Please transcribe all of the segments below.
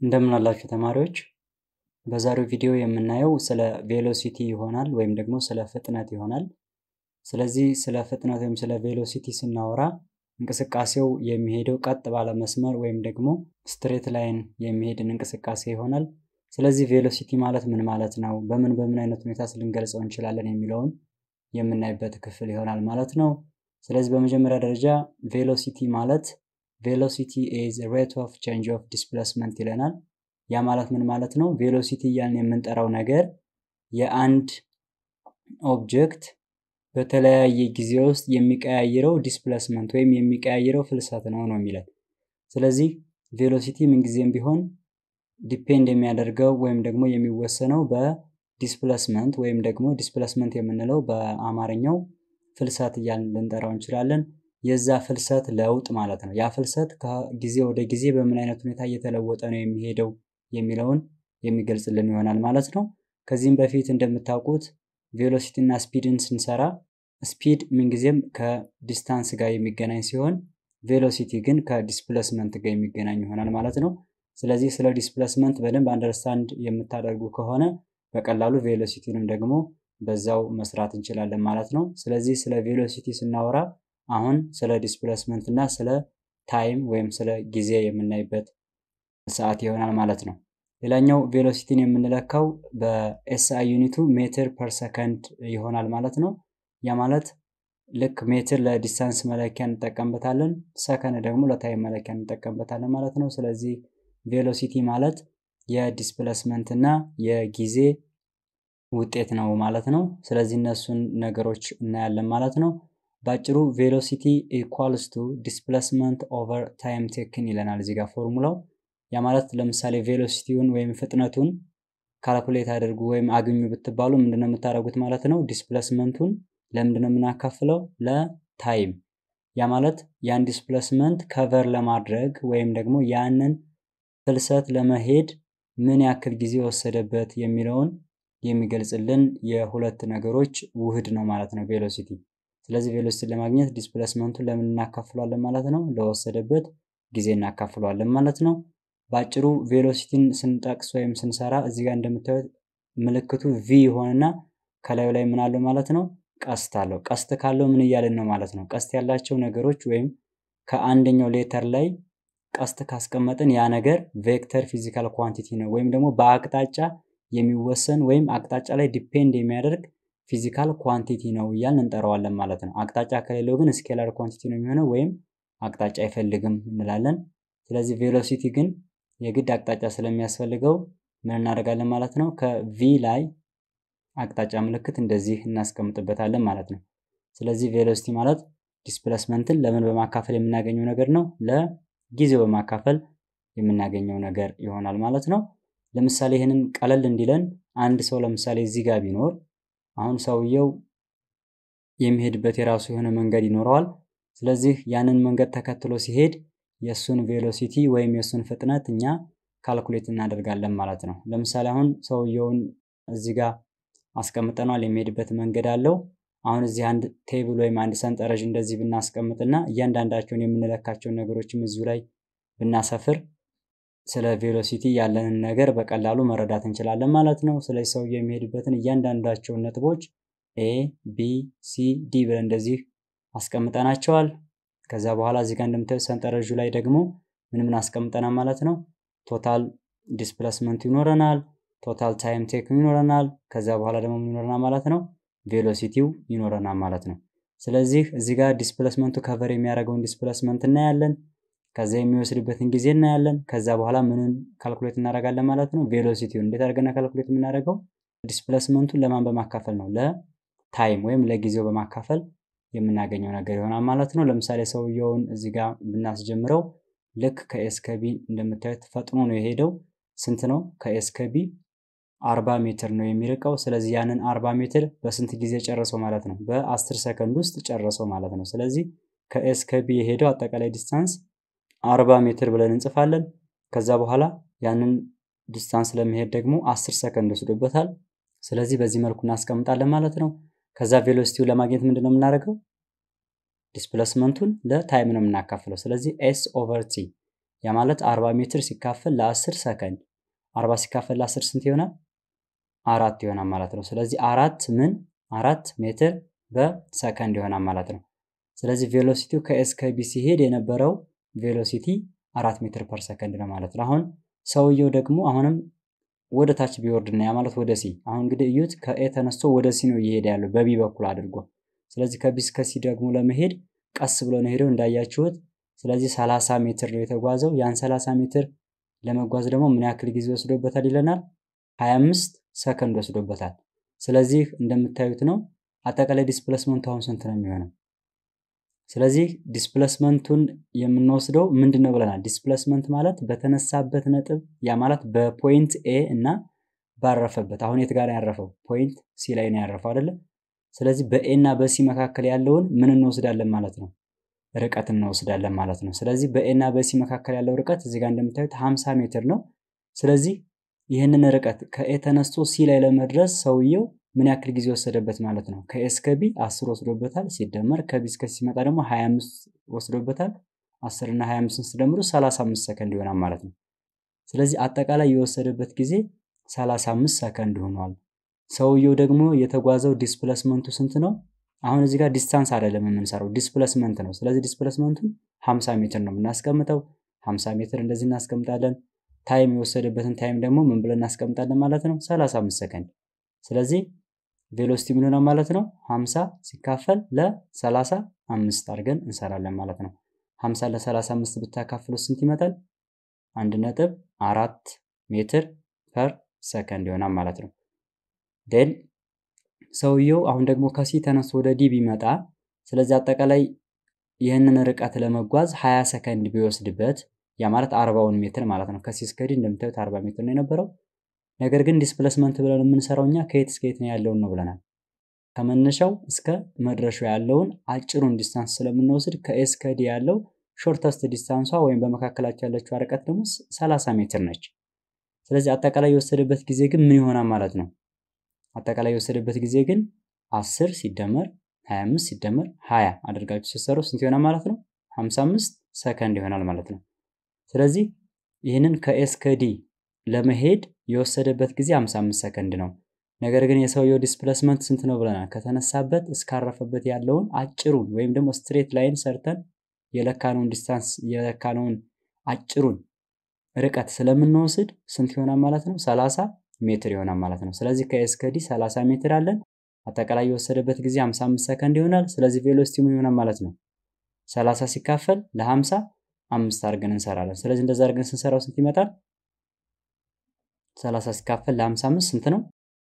እንደምን አላችሁ ተማሪዎች? በዛሬው ቪዲዮ የምናየው ስለ ቬሎሲቲ ይሆናል ወይም ደግሞ ስለ ፍጥነት ይሆናል። ስለዚህ ስለ ፍጥነት ወይም ስለ ቬሎሲቲ ስናወራ እንቅስቃሴው የሚሄደው ቀጥ ባለ መስመር ወይም ደግሞ ስትሬት ላይን የሚሄድን እንቅስቃሴ ይሆናል። ስለዚህ ቬሎሲቲ ማለት ምን ማለት ነው፣ በምን በምን አይነት ሁኔታ ልንገልጸው እንችላለን የሚለውን የምናይበት ክፍል ይሆናል ማለት ነው። ስለዚህ በመጀመሪያ ደረጃ ቬሎሲቲ ማለት ቬሎሲቲ ኢዝ ሬት ኦፍ ቼንጅ ኦፍ ዲስፕሌስመንት ይለናል። ያ ማለት ምን ማለት ነው? ቬሎሲቲ እያልን የምንጠራው ነገር የአንድ ኦብጀክት በተለያየ ጊዜ ውስጥ የሚቀያይረው ዲስፕሌስመንት ወይም የሚቀያይረው ፍልሰት ነው ነው የሚለን። ስለዚህ ቬሎሲቲ ምንጊዜም ቢሆን ዲፔንድ የሚያደርገው ወይም ደግሞ የሚወሰነው በዲስፕሌስመንት ወይም ደግሞ ዲስፕሌስመንት የምንለው በአማርኛው ፍልሰት እያልን ልንጠራው እንችላለን። የዛ ፍልሰት ለውጥ ማለት ነው። ያ ፍልሰት ከጊዜ ወደ ጊዜ በምን አይነት ሁኔታ እየተለወጠ ነው የሚሄደው የሚለውን የሚገልጽልን ይሆናል ማለት ነው። ከዚህም በፊት እንደምታውቁት ቬሎሲቲ እና ስፒድን ስንሰራ ስፒድ ምንጊዜም ከዲስታንስ ጋር የሚገናኝ ሲሆን ቬሎሲቲ ግን ከዲስፕሌስመንት ጋር የሚገናኝ ይሆናል ማለት ነው። ስለዚህ ስለ ዲስፕሌስመንት በደንብ አንደርስታንድ የምታደርጉ ከሆነ በቀላሉ ቬሎሲቲንም ደግሞ በዛው መስራት እንችላለን ማለት ነው። ስለዚህ ስለ ቬሎሲቲ ስናወራ አሁን ስለ ዲስፕሌስመንት እና ስለ ታይም ወይም ስለ ጊዜ የምናይበት ሰዓት ይሆናል ማለት ነው። ሌላኛው ቬሎሲቲን የምንለካው በኤስአይ ዩኒቱ ሜትር ፐር ሰከንድ ይሆናል ማለት ነው። ያ ማለት ልክ ሜትር ለዲስታንስ መለኪያ እንጠቀምበታለን፣ ሰከንድ ደግሞ ለታይም መለኪያ እንጠቀምበታለን ማለት ነው። ስለዚህ ቬሎሲቲ ማለት የዲስፕሌስመንት እና የጊዜ ውጤት ነው ማለት ነው። ስለዚህ እነሱን ነገሮች እናያለን ማለት ነው። በአጭሩ ቬሎሲቲ ኢኳልስ ቱ ዲስፕሌስመንት ኦቨር ታይም ቴክን ይለናል እዚህ ጋር ፎርሙላው። ያ ማለት ለምሳሌ ቬሎሲቲውን ወይም ፍጥነቱን ካልኩሌት አድርጉ ወይም አግኙ ብትባሉ ምንድነው የምታደርጉት ማለት ነው? ዲስፕሌስመንቱን ለምንድነው የምናካፍለው? ለታይም። ያ ማለት ያን ዲስፕሌስመንት ከቨር ለማድረግ ወይም ደግሞ ያንን ፍልሰት ለመሄድ ምን ያክል ጊዜ ወሰደበት የሚለውን የሚገልጽልን የሁለት ነገሮች ውህድ ነው ማለት ነው ቬሎሲቲ። ስለዚህ ቬሎሲቲን ለማግኘት ዲስፕሌስመንቱን ለምን እናካፍሏለን ማለት ነው? ለወሰደበት ጊዜ እናካፍሏለን ማለት ነው። በአጭሩ ቬሎሲቲን ስንጠቅስ ወይም ስንሰራ እዚህ ጋር እንደምታዩት ምልክቱ ቪ ይሆንና ከላዩ ላይ ምን አለው ማለት ነው? ቀስት አለው። ቀስት ካለው ምን እያልን ነው ማለት ነው? ቀስት ያላቸው ነገሮች ወይም ከአንደኛው ሌተር ላይ ቀስት ካስቀመጥን ያ ነገር ቬክተር ፊዚካል ኳንቲቲ ነው ወይም ደግሞ በአቅጣጫ የሚወሰን ወይም አቅጣጫ ላይ ዲፔንድ የሚያደርግ ፊዚካል ኳንቲቲ ነው እያልን እንጠራዋለን ማለት ነው። አቅጣጫ ከሌለው ግን ስኬላር ኳንቲቲ ነው የሚሆነው ወይም አቅጣጫ አይፈልግም እንላለን። ስለዚህ ቬሎሲቲ ግን የግድ አቅጣጫ ስለሚያስፈልገው ምን እናደርጋለን ማለት ነው? ከቪ ላይ አቅጣጫ ምልክት እንደዚህ እናስቀምጥበታለን ማለት ነው። ስለዚህ ቬሎሲቲ ማለት ዲስፕሌስመንትን ለምን በማካፈል የምናገኘው ነገር ነው? ለጊዜው በማካፈል የምናገኘው ነገር ይሆናል ማለት ነው። ለምሳሌ ይህንን ቀለል እንዲለን አንድ ሰው ለምሳሌ እዚህ ጋር ቢኖር አሁን ሰውየው የሚሄድበት የራሱ የሆነ መንገድ ይኖረዋል። ስለዚህ ያንን መንገድ ተከትሎ ሲሄድ የእሱን ቬሎሲቲ ወይም የእሱን ፍጥነት እኛ ካልኩሌት እናደርጋለን ማለት ነው። ለምሳሌ አሁን ሰውየውን እዚህ ጋር አስቀምጠነዋል፣ የሚሄድበት መንገድ አለው። አሁን እዚህ አንድ ቴብል ወይም አንድ ሰንጠረዥ እንደዚህ ብናስቀምጥና እያንዳንዳቸውን የምንለካቸውን ነገሮችም እዚሁ ላይ ብናሰፍር ስለ ቬሎሲቲ ያለንን ነገር በቀላሉ መረዳት እንችላለን ማለት ነው። ስለዚህ ሰውየው የሚሄድበትን እያንዳንዳቸውን ነጥቦች ኤ ቢ ሲ ዲ ብለን እንደዚህ አስቀምጠናቸዋል። ከዛ በኋላ እዚህ ጋር እንደምታዩት ሰንጠረዡ ላይ ደግሞ ምን ምን አስቀምጠናል ማለት ነው። ቶታል ዲስፕሌስመንቱ ይኖረናል፣ ቶታል ታይም ቴክን ይኖረናል። ከዛ በኋላ ደግሞ ምን ይኖረናል ማለት ነው፣ ቬሎሲቲው ይኖረናል ማለት ነው። ስለዚህ እዚህ ጋር ዲስፕሌስመንቱ ከቨር የሚያደርገውን ዲስፕሌስመንት እናያለን። ከዛ የሚወስድበትን ጊዜ እናያለን። ከዛ በኋላ ምንን ካልኩሌት እናደርጋለን ማለት ነው፣ ቬሎሲቲውን። እንዴት አድርገን ካልኩሌት የምናደርገው ዲስፕሌስመንቱን ለማን በማካፈል ነው? ለታይም ወይም ለጊዜው በማካፈል የምናገኘው ነገር ይሆናል ማለት ነው። ለምሳሌ ሰውየውን እዚህ ጋር ብናስጀምረው ልክ ከኤስ ከቢ እንደምታዩት ፈጥኖ ነው የሄደው። ስንት ነው? ከኤስ ከቢ አርባ ሜትር ነው የሚርቀው። ስለዚህ ያንን አርባ ሜትር በስንት ጊዜ ጨረሰው ማለት ነው? በአስር ሰከንድ ውስጥ ጨረሰው ማለት ነው። ስለዚህ ከኤስ ከቢ የሄደው አጠቃላይ ዲስታንስ አርባ ሜትር ብለን እንጽፋለን። ከዛ በኋላ ያንን ዲስታንስ ለመሄድ ደግሞ አስር ሰከንድ ወስዶበታል። ስለዚህ በዚህ መልኩ እናስቀምጣለን ማለት ነው። ከዛ ቬሎሲቲውን ለማግኘት ምንድን ነው የምናደርገው? ዲስፕሌስመንቱን ለታይም ነው የምናካፍለው። ስለዚህ ኤስ ኦቨር ቲ ያ ማለት 40 ሜትር ሲካፈል ለ10 ሰከንድ 40 ሲካፈል ለ10 ስንት ይሆናል? አራት ይሆናል ማለት ነው። ስለዚህ አራት ምን አራት ሜትር በሰከንድ ይሆናል ማለት ነው። ስለዚህ ቬሎሲቲው ከኤስ ከቢ ሲሄድ የነበረው ቬሎሲቲ አራት ሜትር ፐር ሰከንድ ነው ማለት ነው። አሁን ሰውየው ደግሞ አሁንም ወደ ታች ቢወርድና ያ ማለት ወደ ሲ አሁን እንግዲህ እዩት ከኤ ተነስቶ ወደ ሲ ነው እየሄደ ያለው በቢ በኩል አድርጎ። ስለዚህ ከቢ እስከ ሲ ደግሞ ለመሄድ ቀስ ብሎ ነው ሄደው እንዳያችሁት። ስለዚህ 30 ሜትር ነው የተጓዘው። ያን 30 ሜትር ለመጓዝ ደግሞ ምን ያክል ጊዜ ወስዶበታል ይለናል? 25 ሰከንድ ወስዶበታል። ስለዚህ እንደምታዩት ነው አጠቃላይ ዲስፕሌስመንቱ አሁን ስንት ነው የሚሆነው? ስለዚህ ዲስፕሌስመንቱን የምንወስደው ምንድን ነው ብለናል? ዲስፕሌስመንት ማለት በተነሳበት ነጥብ ያ ማለት በፖይንት ኤ እና ባረፈበት አሁን የት ጋር ያረፈው? ፖይንት ሲ ላይ ነው ያረፈው አይደለ? ስለዚህ በኤ እና በሲ መካከል ያለውን ምን እንወስዳለን ማለት ነው? ርቀት እንወስዳለን ማለት ነው። ስለዚህ በኤ እና በሲ መካከል ያለው ርቀት እዚህ ጋር እንደምታዩት 50 ሜትር ነው። ስለዚህ ይህንን ርቀት ከኤ ተነስቶ ሲ ላይ ለመድረስ ሰውየው ምን ያክል ጊዜ ወሰደበት ማለት ነው? ከኤ እስከ ቢ 10 ወስዶበታል። ሲደመር ከቢ እስከ ሲ ሲመጣ ደግሞ 25 ወስዶበታል። 10 እና 25 ሲደምሩ 35 ሰከንድ ይሆናል ማለት ነው። ስለዚህ አጠቃላይ የወሰደበት ጊዜ 35 ሰከንድ ሆኗል። ሰውየው ደግሞ የተጓዘው ዲስፕሌስመንቱ ስንት ነው? አሁን እዚህ ጋር ዲስታንስ አይደለም የምንሰራው ዲስፕሌስመንት ነው። ስለዚህ ዲስፕሌስመንቱን 50 ሜትር ነው የምናስቀምጠው። 50 ሜትር እንደዚህ እናስቀምጣለን። ታይም የወሰደበትን ታይም ደግሞ ምን ብለን እናስቀምጣለን ማለት ነው? 35 ሰከንድ። ስለዚህ ቬሎሲቲ ምን ሆነ ማለት ነው? 50 ሲካፈል ለ35 አድርገን እንሰራለን ማለት ነው። 50 ለ35 ብታካፍሉ ስንት ይመጣል? አንድ ነጥብ አራት ሜትር ፐር ሰከንድ ይሆናል ማለት ነው። ዴን ሰውየው አሁን ደግሞ ከሲ ተነስቶ ወደ ዲ ቢመጣ ስለዚህ አጠቃላይ ይህንን ርቀት ለመጓዝ 20 ሰከንድ ቢወስድበት ያ ማለት 40ውን ሜትር ማለት ነው። ከሲ እስከ ዲ እንደምታዩት 40 ሜትር ነው የነበረው። ነገር ግን ዲስፕሌስመንት ብለን የምንሰራው እኛ ከየት እስከ የት ነው ያለውን ነው ብለናል። ከመነሻው እስከ መድረሻው ያለውን አጭሩን ዲስታንስ ስለምንወስድ ከኤ እስከ ዲ ያለው ሾርተስት ዲስታንሷ ወይም በመካከላቸው ያለችው ርቀት ደግሞ 30 ሜትር ነች። ስለዚህ አጠቃላይ የወሰደበት ጊዜ ግን ምን ይሆናል ማለት ነው? አጠቃላይ የወሰደበት ጊዜ ግን 10 ሲደመር 25 ሲደመር 20 አድርጋችሁ ስትሰሩ ስንት ይሆናል ማለት ነው? 55 ሰከንድ ይሆናል ማለት ነው። ስለዚህ ይህንን ከኤስ ከዲ ለመሄድ የወሰደበት ጊዜ 55 ሰከንድ ነው። ነገር ግን የሰውየው ዲስፕሌስመንት ስንት ነው ብለናል? ከተነሳበት እስካረፈበት ያለውን አጭሩን ወይም ደግሞ ስትሬት ላይን ሰርተን የለካነውን ዲስታንስ የለካነውን አጭሩን ርቀት ስለምንወስድ ስንት ይሆናል ማለት ነው? 30 ሜትር ይሆናል ማለት ነው። ስለዚህ ከኤስ ከዲ 30 ሜትር አለን። አጠቃላይ የወሰደበት ጊዜ 55 ሰከንድ ይሆናል። ስለዚህ ቬሎሲቲ ምን ይሆናል ማለት ነው? 30 ሲካፈል ለ50 አምስት አድርገን እንሰራለን። ስለዚህ እንደዛ አድርገን ስንሰራው ስንት ይመጣል? 30 ሲካፈል ለ55 ስንት ነው?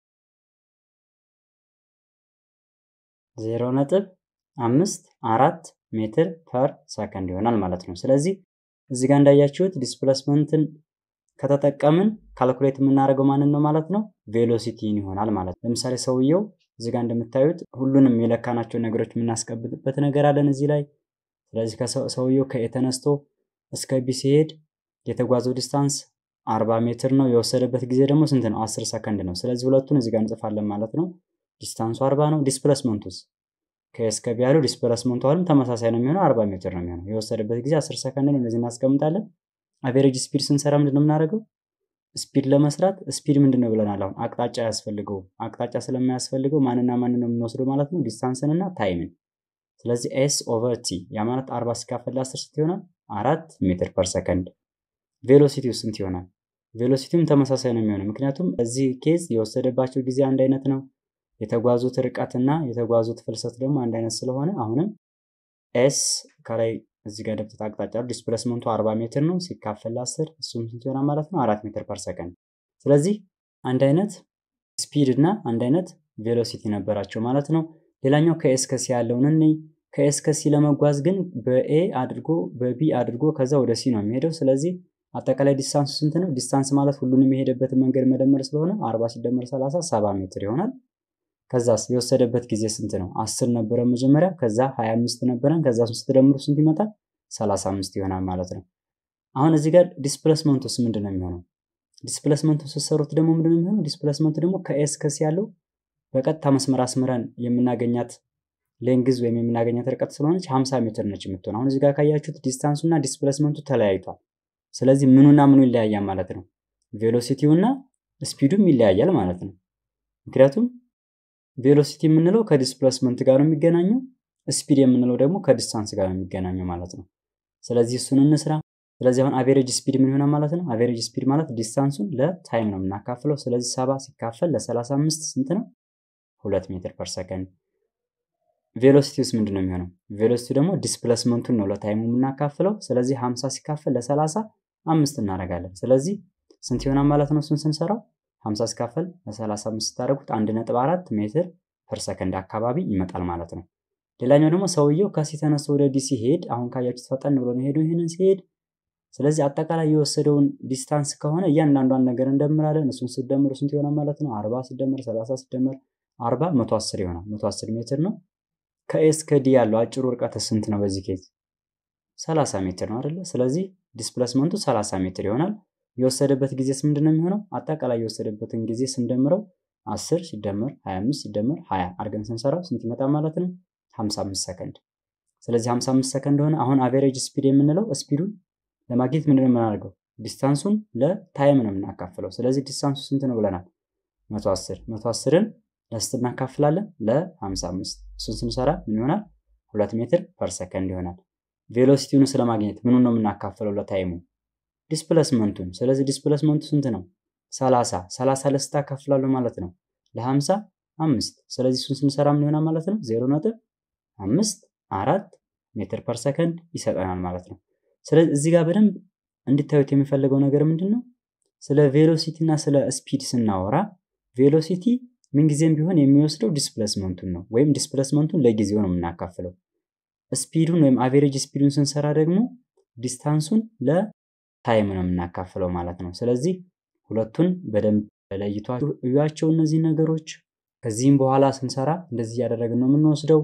0 ነጥብ አምስት አራት ሜትር ፐር ሰከንድ ይሆናል ማለት ነው። ስለዚህ እዚህ ጋር እንዳያችሁት ዲስፕሌስመንትን ከተጠቀምን ካልኩሌት የምናደርገው ማንን ነው ማለት ነው? ቬሎሲቲን ይሆናል ማለት ነው። ለምሳሌ ሰውየው እዚህ ጋር እንደምታዩት ሁሉንም የለካናቸው ነገሮች የምናስቀብጥበት ነገር አለን እዚህ ላይ። ስለዚህ ከሰውየው ከኤ ተነስቶ እስከ ቢ ሲሄድ የተጓዘው ዲስታንስ 40 ሜትር ነው። የወሰደበት ጊዜ ደግሞ ስንት ነው? 10 ሰከንድ ነው። ስለዚህ ሁለቱን እዚህ ጋር እንጽፋለን ማለት ነው። ዲስታንሱ 40 ነው። ዲስፕሌስመንቱስ ከኤስ ከቢ ያለው ዲስፕሌስመንቱ አሁንም ተመሳሳይ ነው የሚሆነው 40 ሜትር ነው የሚሆነው። የወሰደበት ጊዜ 10 ሰከንድ ነው። እነዚህ እናስቀምጣለን። አቬሬጅ ስፒድ ስንሰራ ምንድን ነው የምናደርገው? ስፒድ ለመስራት ስፒድ ምንድን ነው ብለናል። አሁን አቅጣጫ አያስፈልገውም። አቅጣጫ ስለማያስፈልገው ማንና ማንን ነው የምንወስደው ማለት ነው? ዲስታንስን እና ታይምን። ስለዚህ ኤስ ኦቨር ቲ ያ ማለት 40 ሲካፈል ለ10 ስንት ይሆናል? አራት ሜትር ፐር ሰከንድ። ቬሎሲቲው ስንት ይሆናል? ቬሎሲቲውም ተመሳሳይ ነው የሚሆነው ምክንያቱም እዚህ ኬዝ የወሰደባቸው ጊዜ አንድ አይነት ነው። የተጓዙት ርቀትና የተጓዙት ፍልሰት ደግሞ አንድ አይነት ስለሆነ አሁንም ኤስ ከላይ እዚህ ጋር ደብተት አቅጣጫ ዲስፕሌስመንቱ 40 ሜትር ነው ሲካፈል ለ10 እሱም ስንት ይሆናል ማለት ነው? አራት ሜትር ፐር ሰከንድ። ስለዚህ አንድ አይነት ስፒድ እና አንድ አይነት ቬሎሲቲ ነበራቸው ማለት ነው። ሌላኛው ከኤስ ከሲ ያለውን እንይ። ከኤስ ከሲ ለመጓዝ ግን በኤ አድርጎ በቢ አድርጎ ከዛ ወደ ሲ ነው የሚሄደው። ስለዚህ አጠቃላይ ዲስታንሱ ስንት ነው? ዲስታንስ ማለት ሁሉንም የሄደበትን መንገድ መደመር ስለሆነ 40 ሲደመር 30 70 ሜትር ይሆናል። ከዛስ የወሰደበት ጊዜ ስንት ነው? 10 ነበረ መጀመሪያ፣ ከዛ 25 ነበረን፣ ከዛ ስትደምሩ ስንት ይመጣል? 35 ይሆናል ማለት ነው። አሁን እዚህ ጋር ዲስፕሌስመንቱስ ምንድን ነው የሚሆነው? ዲስፕሌስመንቱ ስትሰሩት ደግሞ ምንድን ነው የሚሆነው? ዲስፕሌስመንቱ ደግሞ ከኤስ ከሲ ያለው በቀጥታ መስመር አስምረን የምናገኛት ሌንግዝ ወይም የምናገኛት ርቀት ስለሆነች 50 ሜትር ነች የምትሆን። አሁን እዚህ ጋር ካያችሁት ዲስታንሱ እና ዲስፕሌስመንቱ ተለያይቷል። ስለዚህ ምኑና ምኑ ይለያያል ማለት ነው። ቬሎሲቲው እና ስፒዱም ይለያያል ማለት ነው። ምክንያቱም ቬሎሲቲ የምንለው ከዲስፕሌስመንት ጋር ነው የሚገናኘው፣ ስፒድ የምንለው ደግሞ ከዲስታንስ ጋር ነው የሚገናኘው ማለት ነው። ስለዚህ እሱን እንስራ። ስለዚህ አሁን አቬሬጅ ስፒድ ምን ይሆናል ማለት ነው? አቬሬጅ ስፒድ ማለት ዲስታንሱን ለታይም ነው የምናካፍለው። ስለዚህ ሰባ ሲካፈል ለሰላሳ አምስት ስንት ነው? ሁለት ሜትር ፐር ሰከንድ። ቬሎሲቲ ውስጥ ምንድን ነው የሚሆነው? ቬሎሲቲ ደግሞ ዲስፕሌስመንቱን ነው ለታይሙ የምናካፍለው። ስለዚህ ሀምሳ ሲካፈል ለሰላሳ አምስት እናደርጋለን። ስለዚህ ስንት ይሆናል ማለት ነው? እሱን ስንሰራው ሀምሳ ሲካፈል ለሰላሳ አምስት ስታደርጉት አንድ ነጥብ አራት ሜትር ፐር ሰከንድ አካባቢ ይመጣል ማለት ነው። ሌላኛው ደግሞ ሰውየው ከሲ ተነስቶ ወደ ዲ ሲሄድ አሁን ካያችሁት ፈጠን ብሎ ነው ሄዱ ይህንን ሲሄድ ስለዚህ አጠቃላይ የወሰደውን ዲስታንስ ከሆነ እያንዳንዷን ነገር እንደምራለን። እሱን ስደምሩ ስንት ይሆናል ማለት ነው? አርባ ሲደመር ሰላሳ ሲደመር አርባ መቶ አስር ይሆናል። መቶ አስር ሜትር ነው። ከኤስ ከዲ ያለው አጭሩ ርቀት ስንት ነው? በዚህ ኬዝ ሰላሳ ሜትር ነው አይደለ? ስለዚህ ዲስፕሌስመንቱ ሰላሳ ሜትር ይሆናል። የወሰደበት ጊዜስ ምንድን ነው የሚሆነው? አጠቃላይ የወሰደበትን ጊዜ ስንደምረው አስር ሲደመር ሀያ አምስት ሲደመር ሀያ አድርገን ስንሰራው ስንት ይመጣል ማለት ነው? ሀምሳ አምስት ሰከንድ። ስለዚህ ሀምሳ አምስት ሰከንድ ሆነ። አሁን አቬሬጅ ስፒድ የምንለው ስፒዱን ለማግኘት ምንድን ነው የምናደርገው? ዲስታንሱን ለታይም ነው የምናካፍለው። ስለዚህ ዲስታንሱ ስንት ነው ብለናል? መቶ አስር መቶ አስርን ለስንት እናካፍላለን? ለሀምሳ አምስት እሱን ስንሰራ ምን ይሆናል? ሁለት ሜትር ፐር ሰከንድ ይሆናል። ቬሎሲቲውን ስለማግኘት ምኑን ነው የምናካፍለው? ለታይሙ ዲስፕሌስመንቱን። ስለዚህ ዲስፕሌስመንቱ ስንት ነው? ሰላሳ ሰላሳ ለስንት አካፍላለሁ ማለት ነው? ለሀምሳ አምስት ስለዚህ እሱን ስንሰራ ምን ይሆናል ማለት ነው? ዜሮ ነጥብ አምስት አራት ሜትር ፐር ሰከንድ ይሰጠናል ማለት ነው። ስለዚህ እዚህ ጋር በደንብ እንድታዩት የሚፈልገው ነገር ምንድን ነው? ስለ ቬሎሲቲ እና ስለ ስፒድ ስናወራ ቬሎሲቲ ምንጊዜም ቢሆን የሚወስደው ዲስፕሌስመንቱን ነው፣ ወይም ዲስፕሌስመንቱን ለጊዜው ነው የምናካፍለው። ስፒዱን ወይም አቬሬጅ ስፒዱን ስንሰራ ደግሞ ዲስታንሱን ለታይም ነው የምናካፍለው ማለት ነው። ስለዚህ ሁለቱን በደንብ ለይቷችሁ እዩዋቸው እነዚህ ነገሮች። ከዚህም በኋላ ስንሰራ እንደዚህ እያደረግን ነው የምንወስደው።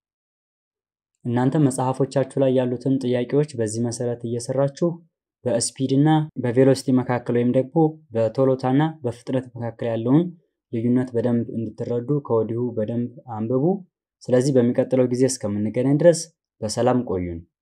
እናንተ መጽሐፎቻችሁ ላይ ያሉትን ጥያቄዎች በዚህ መሰረት እየሰራችሁ በስፒድ እና በቬሎሲቲ መካከል ወይም ደግሞ በቶሎታና በፍጥነት መካከል ያለውን ልዩነት በደንብ እንድትረዱ ከወዲሁ በደንብ አንብቡ። ስለዚህ በሚቀጥለው ጊዜ እስከምንገናኝ ድረስ በሰላም ቆዩን።